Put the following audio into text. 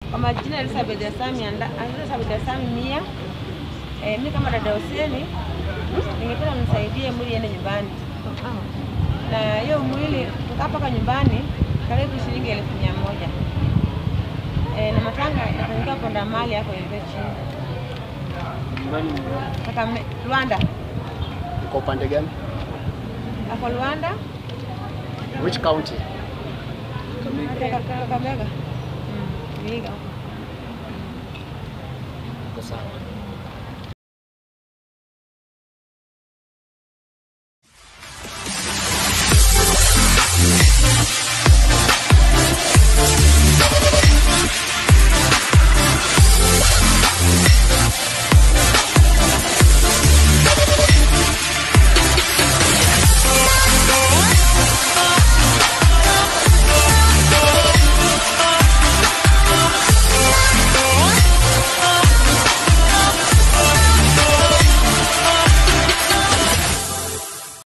Kwa majina Elizabeth Asami anda, Elizabeth Asami Mia. Eh, mimi kama dada Huseni ningependa mnisaidie mwili iende nyumbani, na hiyo mwili kukaa mpaka nyumbani karibu shilingi elfu mia moja. Eh, na matanga inafanyika Ponda mali hapo hivi chini Nyumbani Kakame, Rwanda uko upande gani? hapo Rwanda Which county? Kaka- Kakamega, Mm, Vihiga huko. Uko sawa.